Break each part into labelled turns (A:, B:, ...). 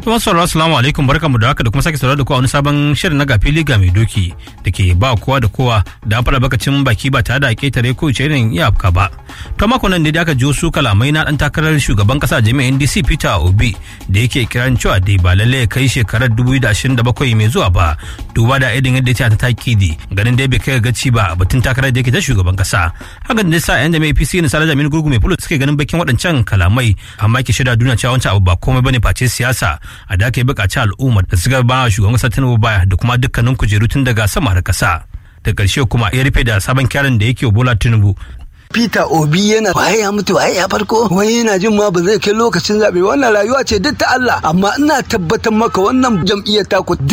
A: Kuma sauraro assalamu alaikum barkamu da haka da kuma sake sauraro da kowa wani sabon shirin na gafi liga mai doki da ke ba kowa da kowa da an faɗa bakacin baki ba tare da ketare ko ce irin iyaka ba. To mako nan ne da aka jiyo su kalamai na dan takarar shugaban kasa jami'in NDC Peter Obi da yake kiran cewa dai ba lalle ya kai shekarar 2027 mai zuwa ba duba da irin yadda ta ta takidi ganin dai bai kai gaci ba batun takarar da yake ta shugaban kasa. Hakan da sa yan jami'ai PC na Sala Jami'in Gurgu mai fulo suke ganin bakin waɗancan kalamai amma ke shirya duniya cewa wancan abu ba komai bane face siyasa a da aka yi bukaci al'umma da suka ba shugaban kasa tinubu baya da kuma dukkanin kujeru tun daga sama har kasa da ƙarshe kuma ya rufe da sabon kyarin da yake bola tinubu
B: Peter Obi yana waye ya mutu waye ya farko wai yana jin ma ba zai kai lokacin zabe wannan rayuwa ce duk ta Allah amma ina tabbatar maka wannan jam'iyyar ta ku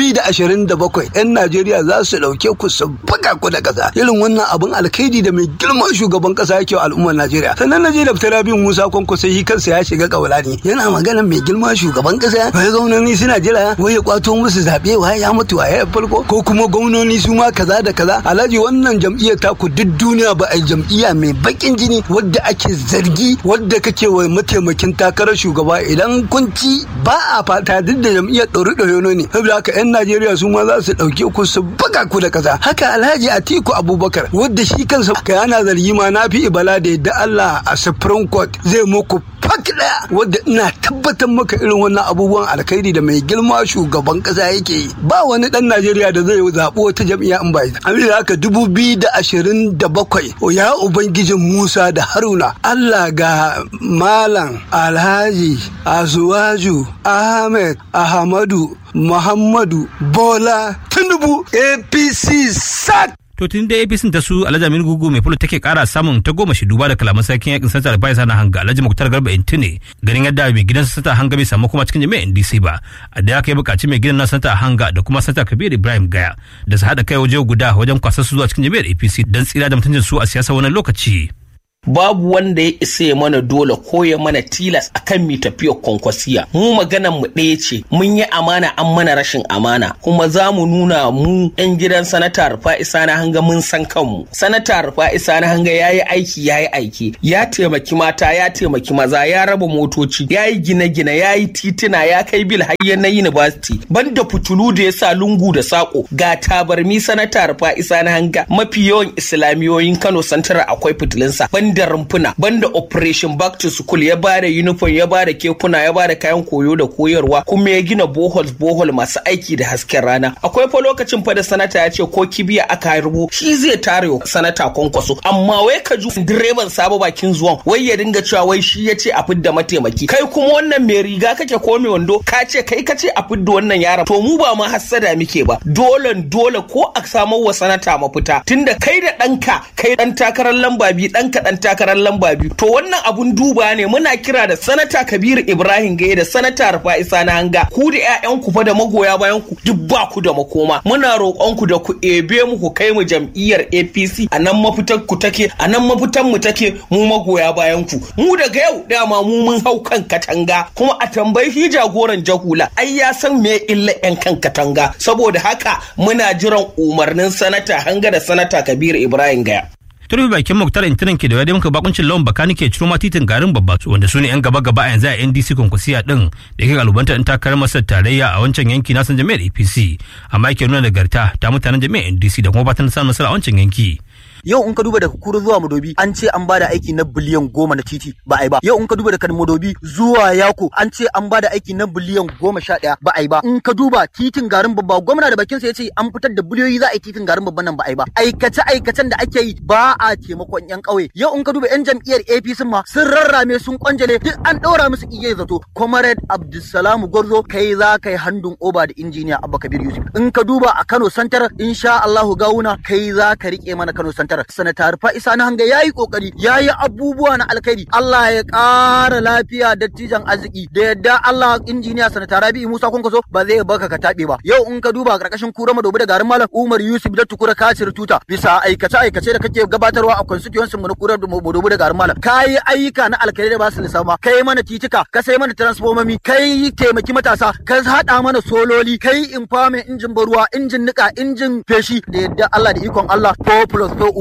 B: 2027 yan Najeriya za su dauke ku su buga ku da kasa irin wannan abun alkhairi da mai girman shugaban kasa yake wa al'ummar Najeriya sannan naje da Rabiu Musa Kwanko sai shi kansa ya shiga kaulani yana magana mai girman shugaban kasa wai gwamnoni suna jira wai ya kwato musu zabe waye ya mutu waye ya farko ko kuma gwamnoni su ma kaza da kaza alhaji wannan jam'iyyar ta ku duk duniya ba a jam'iyya mai bakin jini wadda ake zargi wadda kake wa mataimakin takarar shugaba idan kun ci ba a fata duk da jam'iyyar ɗori ɗori ne saboda haka 'yan najeriya su ma za su ɗauke ku su buga ku da ƙasa haka alhaji atiku abubakar wadda shi kansa ka yana zargi ma na fi ibala da yadda allah a supreme court zai muku fak ɗaya wadda ina tabbatar maka irin wannan abubuwan alkhairi da mai girma shugaban ƙasa yake yi ba wani ɗan najeriya da zai zaɓi wata jam'iyya in ba ita haka dubu biyu da ashirin da bakwai ya uban Ubangijin Musa da Haruna, Allah ga Malam Alhaji Azuwaju Ahmed Ahmadu Muhammadu Bola Tinubu APC SAT.
A: to tun da apc ta su alhaji aminu gugu mai fulo take kara samun ta goma shi duba da kalaman sarkin yakin santa da bayan hanga alhaji muktar garba intune ganin yadda mai gidan santa hanga bai samu kuma cikin jami'an ndc ba a da aka yi bukaci mai gidan na santa hanga da kuma santa kabir ibrahim gaya da su haɗa kai waje guda wajen kwasar su zuwa cikin jami'ar apc don tsira da mutuncin su a siyasa wani lokaci.
C: babu wanda ya isa ya mana dole ko ya mana tilas akan mi tafiyar kwankwasiya mu maganan mu ɗaya ce mun yi amana an mana rashin amana kuma za mu nuna mu yan gidan sanata rufa isa na hanga mun san kanmu sanata rufa isa na hanga ya yi aiki ya yi aiki ya taimaki mata ya taimaki maza ya raba motoci ya yi gine-gine ya yi tituna ya kai bil hayya na university banda fitulu da ya sa lungu da sako ga tabarmi sanata rufa isa na hanga mafi yawan islamiyoyin kano santar akwai fitilinsa banda rumfuna banda operation back to school ya bada uniform ya bada kekuna ya bada kayan koyo da koyarwa kuma ya gina boholes bohol masu aiki da hasken rana akwai fa lokacin fa da sanata ya ce ko kibiya aka harbo shi zai tare sanata kwankwaso amma wai ka ju direban sabo bakin zuwan wai ya dinga cewa wai shi ya ce a fidda mataimaki kai kuma wannan mai riga kake ko mai wando ka ce kai ka ce a fidda wannan yaron to mu ba ma hassada muke ba dole dole ko a samar wa sanata mafita tunda kai da ɗanka kai ɗan takarar lamba biyu ɗanka ɗan takarar lamba biyu to wannan abun duba ne muna kira da sanata kabiru ibrahim gaye da sanata rufa isa na hanga ku da ƴaƴan ku fa da magoya bayan ku duk ba ku da makoma muna roƙon ku da ku ebe mu ku kai mu jam'iyyar apc a nan mafitar ku take a nan mafitan mu take mu magoya bayan ku mu daga yau dama mu mun hau kan katanga kuma a tambayi shi jagoran jahula ai ya san me illa yan kan katanga saboda haka muna jiran umarnin sanata hanga da sanata kabiru ibrahim gaya
A: turbi bakin muktar intanet ke da wadda muka bakuncin lawan bakani ke ciro ma titin garin babba wanda su ne yan gaba gaba a yanzu a ndc konkusiya din da yake kalubanta in takarar masar tarayya a wancan yanki na san jami'ar apc amma yake nuna nagarta ta mutanen jami'ar ndc da kuma fatan samun nasara a wancan yanki
D: yau in ka duba daga kuru zuwa madobi an ce an bada aiki na biliyan goma na titi ba a yi ba yau in ka duba daga madobi zuwa yako an ce an bada aiki na biliyan goma sha ɗaya ba a yi ba in ka duba titin garin babba gwamna da bakinsa ya ce an fitar da biliyoyi za a yi titin garin babban nan ba a yi ba aikace aikacen da ake yi ba a taimakon yan ƙauye yau in ka duba yan jam'iyyar APC ma sun rarrame sun kwanjale duk an ɗora musu iyaye zato comrade Abdulsalam Gwarzo kai za ka yi handun oba da injiniya Abba Kabir Yusuf in ka duba a Kano Santar insha Allahu gawuna kai za ka rike mana Kano Santar sanata rufa isa na hanga yayi kokari yayi abubuwa na alkhairi Allah ya ƙara lafiya dattijan arziki da yadda Allah injiniya sanata Rabi Musa Kwankwaso ba zai baka ka tabe ba yau in ka duba karkashin kura madobi da garin malam Umar Yusuf da tukura kacir tuta bisa aikace aikace da kake gabatarwa a constituency mu na kura madobi da garin malam kai ayyuka na alkhairi da ba su lissafa kai mana titika ka sai mana transformomi kai taimaki matasa ka hada mana sololi kai infamin injin baruwa injin nika injin feshi da yadda Allah da ikon Allah 4 plus 4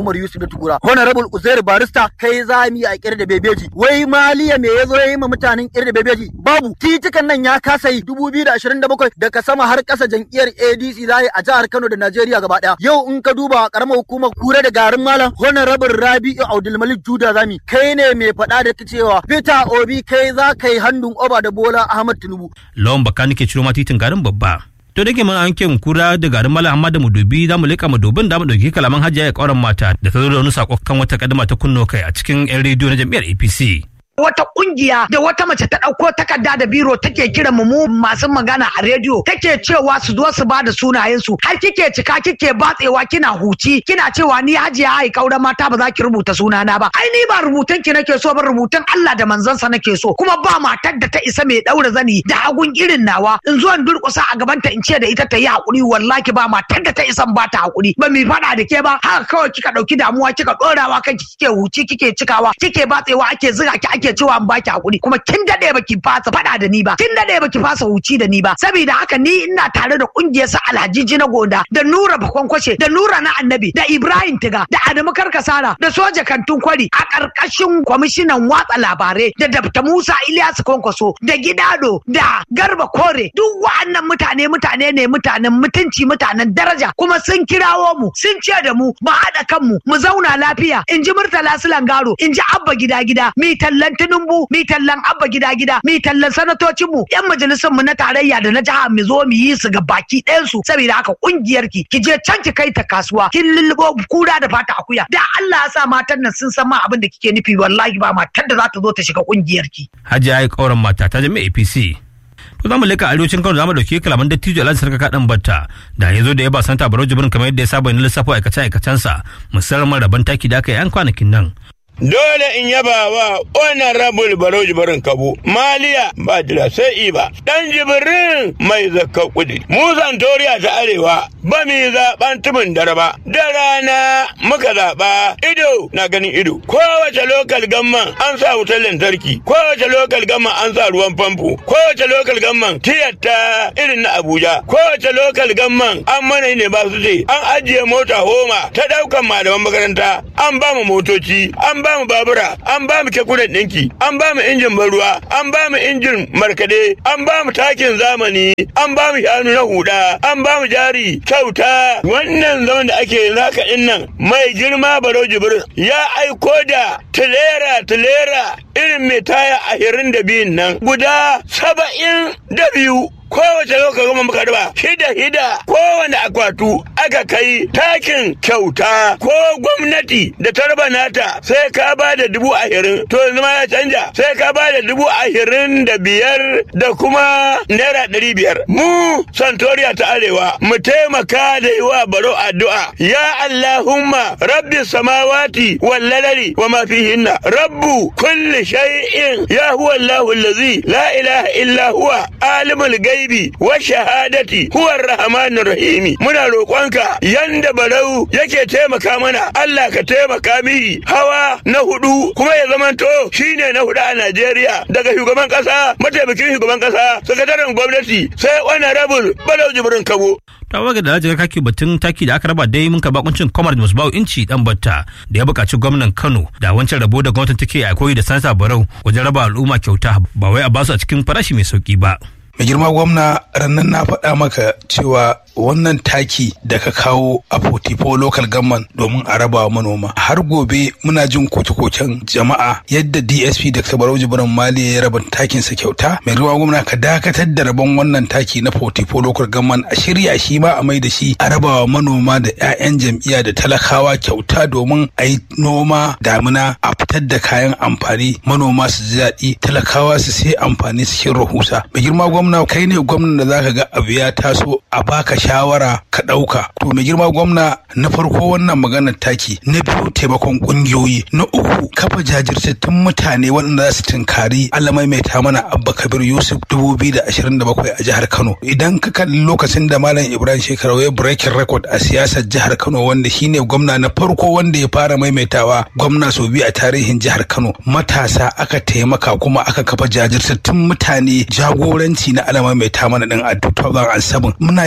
D: Umar Yusuf da Tukura Honorable Uzair Barista kai za mu yi a kirda bebeji wai maliya me yazo yayi ma mutanen kirda bebeji babu titukan nan ya kasa yi 2027 daga sama har kasa jam'iyyar ADC za a jihar Kano da Najeriya gaba daya yau in ka duba karamar hukumar kura da garin malam Honorable Rabi'u Abdulmalik Juda Zami kai ne mai faɗa da cewa Peter Obi kai za ka yi hannun oba da Bola Ahmad Tinubu
A: lawan baka nake ciro ma titin garin babba to da ke mun an ke kura da garin mala amma da mudubi za mu leka mudubin da mu dauki kalaman hajiya ya kauran mata da ta zo da wani sako kan wata kadama ta kunno kai a cikin yan rediyo na jam'iyyar APC
E: wata kungiya da wata mace ta ɗauko takarda da biro take kira mu mu masu magana a rediyo take cewa su zo su ba da sunayen su har kike cika kike batsewa kina huci kina cewa ni hajiya ai kauran mata ba za ki rubuta sunana ba ai ni ba rubutun ki nake so ba rubutun Allah da manzansa nake so kuma ba matar da ta isa mai daura zani da hagun irin nawa in zo in durƙusa a gabanta in ce da ita ta yi hakuri wallahi ba matar da ta isa ba ta hakuri ba mi faɗa da ke ba haka kawai kika ɗauki damuwa kika ɗorawa kanki kike huci kike cikawa kike batsewa ake ziga ki ake ake cewa an baki hakuri kuma kin dade baki fasa fada da ni ba kin dade baki fasa huci da ni ba saboda haka ni ina tare da kungiyar sa Alhajiji na Gonda da Nura Bakonkwashe da Nura na Annabi da Ibrahim Tiga da Adamu Karkasara da Soja Kantun Kwari a karkashin kwamishinan watsa labarai da Dr. Musa Ilyasu Kwankwaso da Gidado da Garba Kore duk wa'annan mutane mutane ne mutanen mutunci mutanen daraja kuma sun kirawo mu sun ce da mu mu haɗa kanmu mu zauna lafiya in ji Murtala Sulangaro in ji Abba gida gida mi tallan Tinubu mi tallan Abba gida gida mi tallan sanatocin mu yan majalisun mu na tarayya da na jiha mu zo mu yi su ga baki ɗayan su saboda haka kungiyar ki ki je can ki kai ta kasuwa kin lullubo kura da fata akuya da Allah ya sa matan nan sun san ma abin da kike nufi wallahi ba matar da za ta zo ta shiga kungiyar ki
A: hajiya ya kauran mata ta jami'a APC to zamu leka arewacin Kano zamu dauki kalaman dattijo Alhaji Sarka Kadan Batta da yazo da ya ba santa Barau Jibrin kamar yadda ya saba ne lissafo aikace aikacensa musamman rabon taki da aka yi an kwanakin nan
F: Dole in yaba wa honorable Barau Jibrin Kabo, Maliya ba jira sai iba, ɗan Jibrin mai zakka kudi. Mu Zantoriya ta Arewa ba mi zaɓen tumin dare ba, da rana muka zaɓa ido na ganin ido. Kowace lokal gamman an sa wutar lantarki, kowace lokal gamman an sa ruwan famfo, kowace lokal gamman tiyatta irin na Abuja, kowace lokal gamman an mana ne ba su ce, an ajiye mota homa ta ɗaukan malaman makaranta, an ba mu motoci, an ba mu babura an ba mu kekunan ɗinki an ba mu injin ruwa an ba mu injin markade an ba mu takin zamani an ba mu shanu na huda an ba mu jari kyauta wannan zaman da ake naka nan mai girma baro jibrin ya aiko da tilera tilera irin mai taya ashirin da biyun nan guda saba'in da biyu kowace lokacin goma muka raba hida hida kowane akwatu aka kai takin kyauta ko gwamnati da ta raba nata sai ka ba da dubu ashirin to yanzu ma ya canja sai ka ba da dubu ashirin da biyar da kuma naira ɗari biyar mu santoriya ta arewa mu taimaka da yi wa baro addu'a ya allahumma rabbi samawati wal ladari wa ma fihinna rabbu kulli shay'in ya huwa allahu allazi la ilaha illa huwa alimul gaibi wa shahadati huwa rahmanur rahimi muna roƙonka yanda barau yake taimaka mana Allah ka taimaka mihi hawa na hudu kuma ya zamanto shine na hudu a Najeriya daga shugaban kasa mataimakin shugaban kasa sakataren gwamnati sai honorable barau jibrin kabo
A: ta waga da lajin kaki batun taki da aka raba dai mun karba kuncin kwamar musbawu inci dan batta da ya buƙaci gwamnan kano da wancan rabo da gwamnatin take a koyi da sansa barau wajen raba al'umma kyauta ba wai a basu a cikin farashi mai sauki ba
G: mai girma gwamna rannan na faɗa maka cewa wannan taki da ka kawo a 44 local government domin a raba wa manoma har gobe muna jin koke-koken jama'a yadda dsp da barau jibran mali ya raba takin sa kyauta mai girma gwamna ka dakatar da rabon wannan taki na 44 local government a shirya shi ma a mai da shi a raba wa manoma da 'ya'yan jam'iyya da talakawa kyauta domin a yi noma damina a fitar da kayan amfani manoma su ji daɗi talakawa su sai amfani cikin rahusa mai girma gwamna kai ne gwamnan da zaka ga abu ya taso a baka shawara ka ɗauka to mai girma gwamna na farko wannan maganar taki na biyu taimakon ƙungiyoyi na uku kafa jajirtattun mutane waɗanda za su tunkari alamai mai ta mana abba kabir yusuf dubu biyu da ashirin da bakwai a jihar kano idan ka kalli lokacin da malam ibrahim shekarau ya breaking record a siyasar jihar kano wanda shine gwamna na farko wanda ya fara maimaitawa gwamna sau biyu a tarihin jihar kano matasa aka taimaka kuma aka kafa jajirtattun mutane jagoranci na alamai mai ta mana din a 2007 muna tabbatar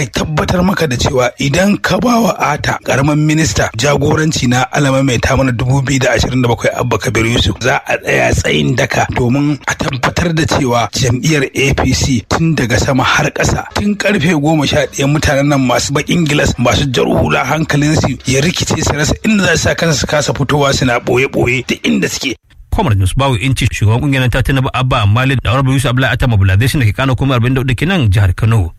G: tabbatar maka da cewa idan ka ba wa ata karamin minista jagoranci na alama mai ta mana dubu biyu da ashirin da bakwai abba kabir yusuf za a tsaya tsayin daka domin a tabbatar da cewa jam'iyyar apc tun daga sama har ƙasa tun karfe goma sha ɗaya mutanen nan masu baƙin gilas masu jar hula hankalinsu ya rikice su rasa inda za su sa kansu su kasa fitowa suna ɓoye-ɓoye duk inda suke
A: Kwamar Yunus Bawu Inci shugaban kungiyar ta Tinubu Abba Malik da Honorable Yusuf Abdullahi Atama Bulazation da ke Kano kuma 44 kenan jihar Kano.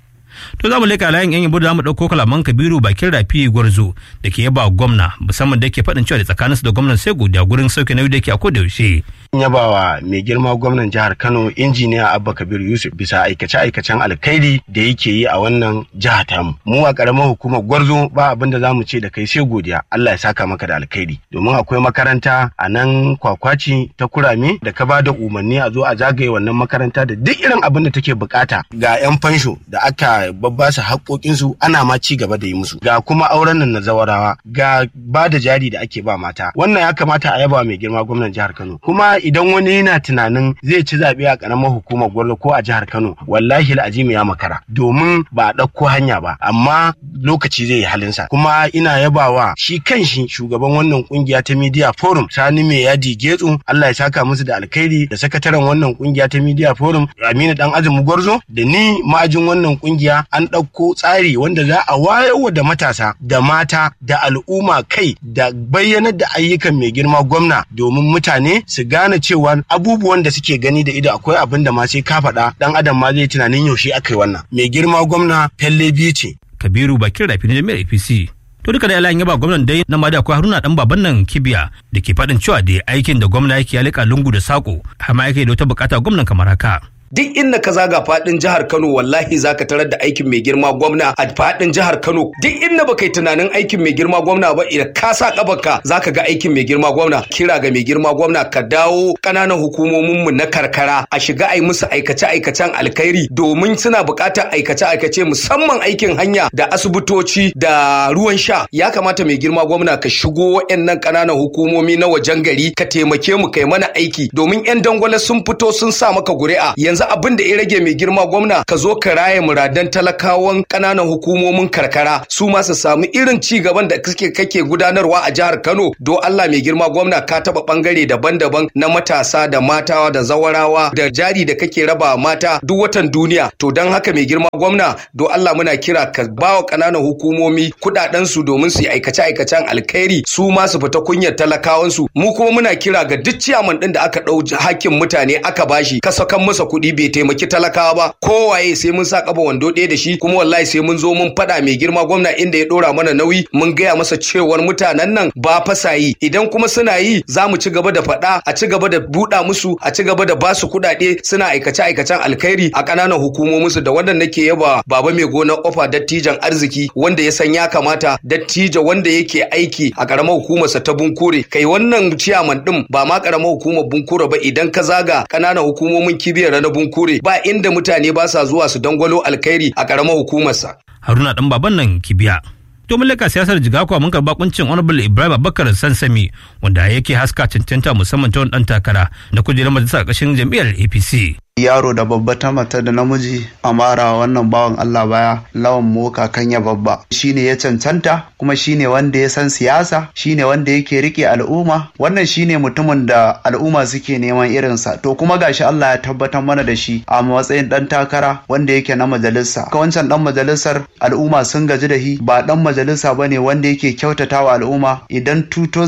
A: To za mu leka layin yan yabo da mu ɗauko kalaman Kabiru bakin rafi gwarzo da ke yaba gwamna musamman da ke faɗin cewa da tsakaninsu da gwamnan sai godiya gurin sauke nauyi da ke a koda yaushe.
H: yabawa mai girma gwamnan jihar Kano injiniya Abba Kabir Yusuf bisa aikace-aikacen alkhairi da yake yi a wannan jiha tamu. Mu a karamar hukumar Gwarzo ba abin da zamu ce da kai sai godiya. Allah ya saka maka da alkhairi. Domin akwai makaranta a nan kwakwaci ta kurame da ka bada umarni a zo a zagaye wannan makaranta da duk irin abin da take bukata ga 'yan fansho da aka babbasa haƙoƙinsu ana ma ci gaba da yi musu. Ga kuma auren nan na zawarawa ga ba da jari da ake ba mata. Wannan ya kamata a yaba mai girma gwamnan jihar Kano. Kuma idan wani yana tunanin zai ci zaɓe a ƙaramar hukumar Gwarzo ko a jihar Kano wallahi al'azimi ya makara domin ba a ɗauko hanya ba amma lokaci zai yi halinsa kuma ina yabawa shi kanshi shugaban wannan kungiya ta Media Forum Sani Mai Yadi Getsu Allah ya saka musu da alkhairi da sakataren wannan kungiya ta Media Forum Aminu Dan Azumi Gwarzo da ni ma'ajin wannan kungiya an ɗauko tsari wanda za a wayarwa da matasa da mata da al'umma kai da bayyanar da ayyukan mai girma gwamna domin mutane su gane cewa abubuwan da suke gani da ido akwai abin da ma sai ka faɗa dan adam ma zai tunanin yaushe aka yi wannan mai girma gwamna felle biyu ce
A: Kabiru bakin rafi na jami'ar APC. To duka da yalan yaba gwamnan dai na mada akwai Haruna dan baban nan Kibiya da ke faɗin cewa da aikin da gwamna yake ya lika lungu da sako har ma yake da wata bukata gwamnan kamar haka.
I: duk inda ka zaga fadin jihar Kano wallahi zaka tarar da aikin mai girma gwamna a fadin jihar Kano duk inda baka yi tunanin aikin mai girma gwamna ba idan ka sa kabarka zaka ga aikin mai girma gwamna kira ga mai girma gwamna ka dawo kananan hukumomin mu na karkara a shiga ai musu aikace aikacen alkhairi domin suna buƙatar aikace aikace musamman aikin hanya da asibitoci da ruwan sha ya kamata mai girma gwamna ka shigo waɗannan kananan hukumomi na wajen gari ka taimake mu kai mana aiki domin yan dangwale sun fito sun sa maka guri'a yanzu yanzu abin da ya rage mai girma gwamna ka zo ka raye muradan talakawan ƙananan hukumomin karkara su ma su samu irin ci gaban da kake kake gudanarwa a jihar Kano do Allah mai girma gwamna ka taba bangare daban-daban na matasa da mata da zawarawa da jari da kake raba mata duk watan duniya to don haka mai girma gwamna do Allah muna kira ka bawa ƙananan hukumomi kuɗaɗen su domin su yi aikace-aikacen alkhairi su ma su fita kunyar talakawan su mu kuma muna kira ga duk ciyaman ɗin da aka ɗau hakkin mutane aka bashi ka sakan masa kuɗi bai taimaki talakawa ba kowaye sai mun sa kaba wando ɗaya da shi kuma wallahi sai mun zo mun faɗa mai girma gwamna inda ya ɗora mana nauyi mun gaya masa cewar mutanen nan ba fasa yi idan kuma suna yi za mu ci gaba da faɗa a ci gaba da buɗa musu a ci gaba da ba su kuɗaɗe suna aikace aikacen alkhairi a ƙananan hukumominsu da wannan nake yaba baba mai gonar ofa dattijan arziki wanda ya san ya kamata dattijo wanda yake aiki a ƙaramar hukumarsa ta bunkure kai wannan ciyaman ɗin ba ma ƙaramar hukumar bunkure ba idan ka zaga ƙananan hukumomin kibiyar na bunkure ba inda mutane ba sa zuwa su dangwalo alkhairi a ƙaramar hukumarsa.
A: Haruna dan baban nan kibiya. To mun leka siyasar jigakwa mun karba kuncin Honorable Ibrahim Abubakar Sansami wanda yake haska cancanta musamman ta wani dan takara na kujerar majalisar ƙarshen jam'iyyar APC.
J: yaro da babba ta mata da namiji a mara wannan bawan Allah baya lawan moka kanya babba shine ya cancanta kuma shine wanda ya san siyasa shine wanda yake rike al'umma wannan shine mutumin da al'umma suke neman irinsa to kuma gashi Allah ya tabbatar mana da shi a matsayin dan takara wanda yake na majalisa ka wancan dan majalisar al'umma sun gaji da shi ba dan majalisa bane wanda yake kyautatawa al'umma idan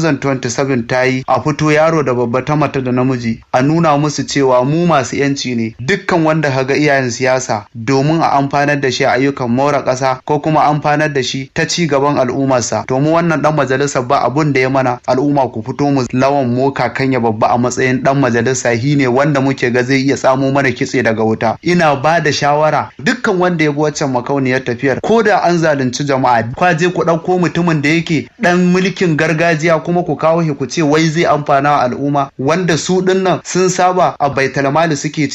J: 2027 ta yi a fito yaro da babba ta mata da namiji a nuna musu cewa mu masu yanci ne dukkan wanda kaga iyayen siyasa domin a amfanar da shi a ayyukan more ƙasa ko kuma amfanar da shi ta ci gaban al'ummarsa to mu wannan dan majalisa ba abun da ya mana al'umma ku fito mu lawan moka kanya babba a matsayin dan majalisa shi ne wanda muke ga zai iya samo mana kitse daga wuta ina ba da shawara dukkan wanda ya bi waccan makauniyar tafiyar ko da an zalunci jama'a kwa je ku ɗauko mutumin da yake dan mulkin gargajiya kuma ku kawo shi ku ce wai zai amfana wa al'umma wanda su dinnan sun saba a baitalmali suke ci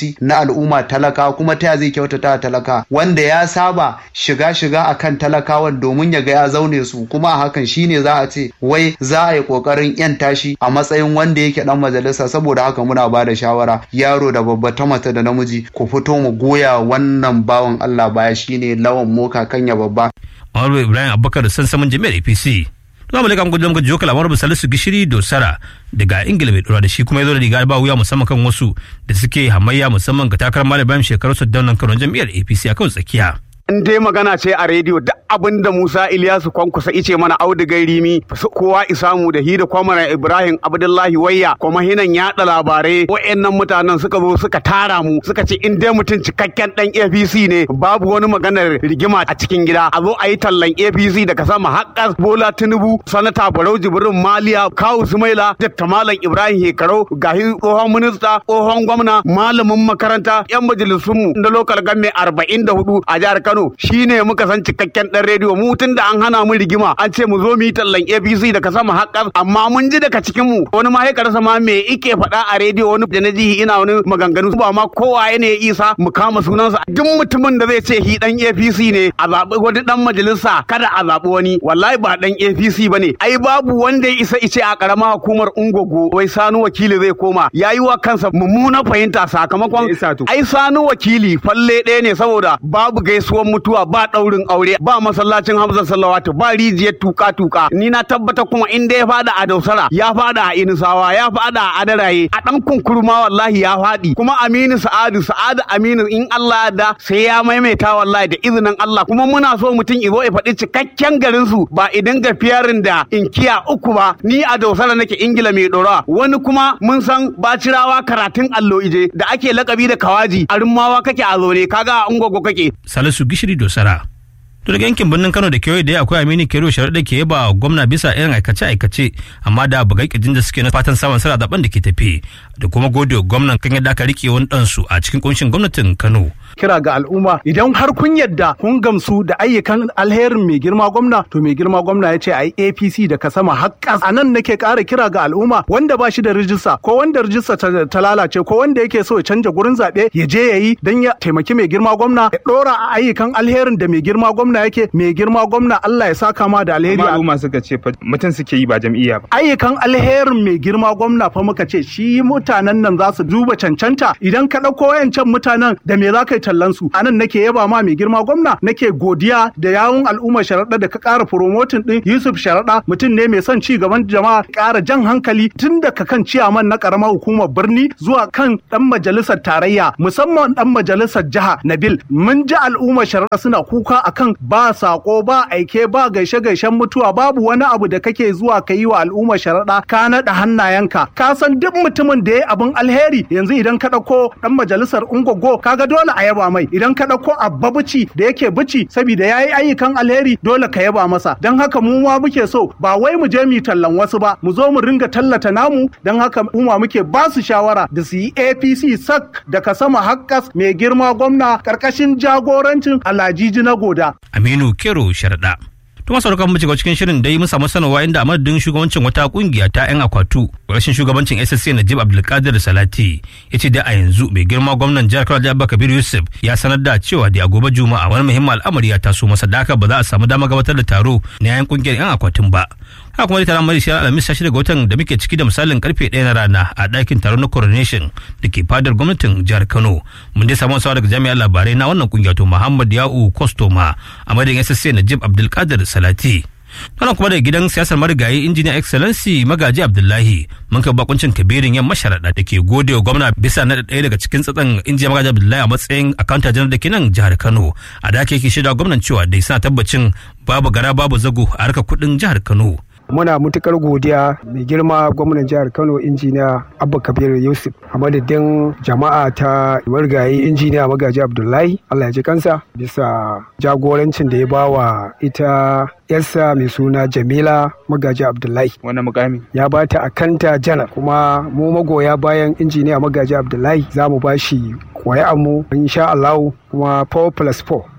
J: bukatoci na al'umma talaka kuma ta zai kyautata talaka wanda ya saba shiga shiga akan talakawan domin ya ga ya zaune su kuma a hakan shine za a ce wai za a yi kokarin yan tashi a matsayin wanda yake dan majalisa saboda haka muna ba da shawara yaro da babba ta mace da namiji ku fito mu goya wannan bawan Allah baya shine lawan moka kanya babba
A: Honorable Ibrahim Abubakar da sansamin jami'ar APC. Za mu leƙa gudun gajiyo kalamar Salisu Gishiri Dosara daga Ingila mai dora da shi kuma ya zo da riga ba wuya musamman kan wasu da suke hamayya musamman ga takarar Malam shekaru su daunan Kano jami'ar APC a kan tsakiya.
K: in dai magana ce a rediyo duk abin da Musa Ilyasu Kwankusa ice mana audigai rimi kowa isamu da hida kwamara Ibrahim Abdullahi Wayya kuma hinan yaɗa labarai wayannan mutanen suka zo suka tara mu suka ce in dai mutum cikakken dan APC ne babu wani maganar rigima a cikin gida a zo a yi tallan APC daga sama haƙƙas Bola Tinubu sanata Barau Jibrin Maliya Kawu Sumaila Dr. Malam Ibrahim Hekaro gahi tsohon minista tsohon gwamna malamin makaranta yan majalisunmu na lokal gamme 44 a jihar Kano Kano shine muka san cikakken dan rediyo mu tun da an hana mu rigima an ce mu zo mu yi tallan APC daga sama haƙƙar amma mun ji daga cikin mu wani ma ya ma me ike faɗa a rediyo wani da na ji ina wani maganganu ba ma kowa ne ya isa mu kama sunansa duk mutumin da zai ce hi dan APC ne a zaɓi wani dan majalisa kada a zaɓi wani wallahi ba dan APC bane ai babu wanda ya isa ice a ƙarama hukumar Ungogo wai Sanu wakili zai koma yayi wa kansa mummuna fahimta sakamakon ai Sanu wakili falle ɗaya ne saboda babu gaisuwan mutuwa ba ɗaurin aure ba masallacin Hamza Sallawatu ba rijiyar tuka tuka ni na tabbata kuma inda ya fada a Dausara ya fada a Inisawa ya fada a Adaraye a dan kunkurma wallahi ya fadi kuma Aminu Sa'adu Sa'adu Aminu in Allah da sai ya maimaita wallahi da izinin Allah kuma muna so mutum izo ya faɗi cikakken garin su ba idan ga fiyarin da inkiya uku ba ni a Dausara nake Ingila mai dora wani kuma mun san bacirawa karatun allo ije da ake lakabi da kawaji a rummawa kake a zone kaga a ungogo kake
A: Salisu Gishiri Dosara. To daga yankin birnin Kano da kewaye da akwai Aminu Kero Sharaɗa ke yaba gwamna bisa irin aikace-aikace amma da bugai kirjin da suke na fatan samun sara zaben da ke tafi da kuma gode gwamnan kan yadda aka rike wani ɗansu a cikin kunshin gwamnatin Kano.
L: kira ga al'umma idan har kun yadda kun gamsu da ayyukan alherin mai girma gwamna to mai girma gwamna ya ce a yi apc da ka sama haƙƙas a nan nake ƙara kira ga al'umma wanda ba shi da rijista ko wanda rijista ta lalace ko wanda yake so ya canja gurin zaɓe ya je ya yi don ya taimaki mai girma gwamna ya ɗora a ayyukan alherin da mai girma gwamna yake mai girma gwamna Allah ya saka ma da alheri
M: al'umma suka ce mutum suke yi ba jam'iyya ba
L: ayyukan alherin mai girma gwamna fa muka ce shi mutanen nan za su duba cancanta idan ka ɗauko wayancan mutanen da me za ka yi tallan su anan nake yaba ma mai girma gwamna nake godiya da yawun al'ummar sharaɗa da ka ƙara promoting din Yusuf sharaɗa mutum ne mai son ci gaban jama'a ƙara jan hankali tun daga kan ciyaman na ƙaramar hukumar birni zuwa kan ɗan majalisar tarayya musamman ɗan majalisar jiha Nabil mun ji al'ummar sharaɗa suna kuka akan ba sako ba aike ba gaishe gaishen mutuwa babu wani abu da kake zuwa ka yi wa al'ummar sharaɗa ka naɗa hannayenka ka san duk mutumin da ya abin alheri yanzu idan ka ɗauko ɗan majalisar ungogo kaga dole a yaba mai idan ka ɗauko abba bici da yake bici saboda ya yi ayyukan alheri dole ka yaba masa don haka mu ma muke so ba wai mu je mu tallan wasu ba mu zo mu ringa tallata namu don haka mu muke ba su shawara da su yi apc sak daga sama hakkas mai girma gwamna karkashin jagorancin alajiji na goda
A: Aminu Kero Sharaɗa. To masu sauran mu shiga cikin shirin dai mun samu sanarwa inda a madadin shugabancin wata kungiya ta 'yan akwatu rashin shugabancin SSC Najib Abdulkadir Salati ya ce da a yanzu mai girma gwamnan jihar Kano Jabba Kabir Yusuf ya sanar da cewa da a gobe Juma'a wani muhimmin al'amari ya taso masa da haka ba za a samu dama gabatar da taro na 'yan kungiyar 'yan akwatin ba. haka kuma taron mari shi alhamis sashi daga watan da muke ciki da misalin karfe ɗaya na rana a ɗakin taron na coronation da ke fadar gwamnatin jihar kano mun dai samu sawa daga jami'an labarai na wannan kungiya to muhammad ya'u kostoma a madadin ssc najib abdulkadir salati wannan kuma daga gidan siyasar marigayi injiniya excellency magaji abdullahi mun kai bakuncin kabirin yan masharaɗa da ke gode wa gwamna bisa na ɗaya daga cikin tsatsan injiniya magaji abdullahi a matsayin akanta janar da ke nan jihar kano a da ake shaida gwamnan cewa dai suna tabbacin babu gara babu zago a harkar kuɗin jihar kano
N: muna matukar godiya mai girma gwamnan jihar kano injiniya abba kabir yusuf a madadin jama'a ta wargaye injiniya magaji abdullahi allah ya ji kansa bisa jagorancin da ya bawa ita yarsa mai suna jamila magaji abdullahi
M: wannan mukami
N: ya ba ta akanta jana kuma mu magoya bayan injiniya magaji abdullahi za mu ba shi mu insha allahu kuma 4 plus 4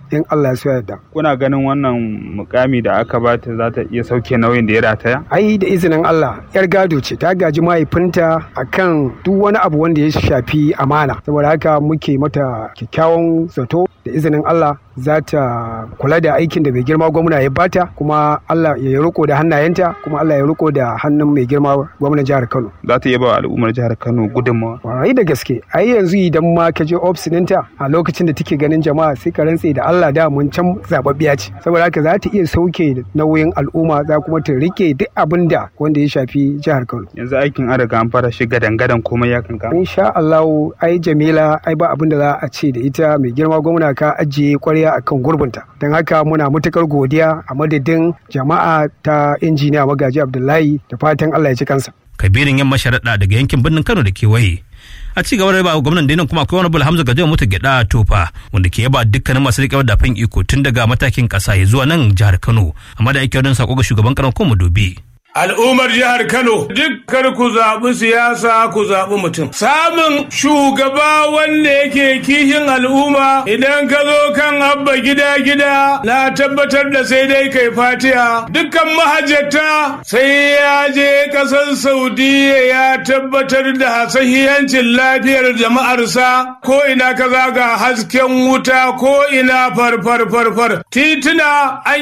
N: in Allah ya so yarda
M: kuna ganin wannan mukami da aka bata za ta iya sauke nauyin da ya rataya
N: ai da izinin Allah yar gado ce ta gaji mahaifinta akan duk wani abu wanda ya shafi amana saboda haka muke mata kyakkyawan zato da izinin Allah za ta kula da aikin da mai girma gwamna ya bata kuma Allah ya riko da hannayenta kuma Allah ya riko da hannun mai girma gwamnan jihar Kano
M: za ta iya ba al'ummar jihar Kano gudunmawa
N: ai da gaske ai yanzu idan ma ka je ofis ɗinta a lokacin da take ganin jama'a sai ka rantse da Allah da mun can zababbiya ce saboda haka za ta iya sauke nauyin al'umma za kuma ta rike duk abin da wanda ya shafi jihar Kano
M: yanzu aikin an riga an fara shi gadan-gadan komai ya kanka
N: insha Allah ai Jamila ai ba abin da za a ce da ita mai girma gwamna ka ajiye kwarya akan gurbinta don haka muna matukar godiya a madadin jama'a ta injiniya magaji Abdullahi da fatan Allah ya ci kansa
A: kabirin yamma sharaɗa daga yankin birnin Kano da kewaye a ci gaba da ba gwamnan da kuma akwai wani Hamza Gajiya mutu gyada tofa wanda ke yaba dukkanin masu riƙe da fan iko tun daga matakin ƙasa ya zuwa nan jihar Kano amma da ake wadon sako ga shugaban karan kuma dobi.
F: Al'ummar jihar Kano dukkan ku zaɓi siyasa ku zaɓi mutum. Samun shugaba wanda yake kishin al'umma idan ka zo kan abba gida gida na tabbatar da sai dai kai fatiya. Dukkan mahajjata sai ya je ƙasar Saudiya ya tabbatar da sahihancin lafiyar jama'arsa ko ina ka zaga hasken wuta ko ina farfar farfar. Tituna an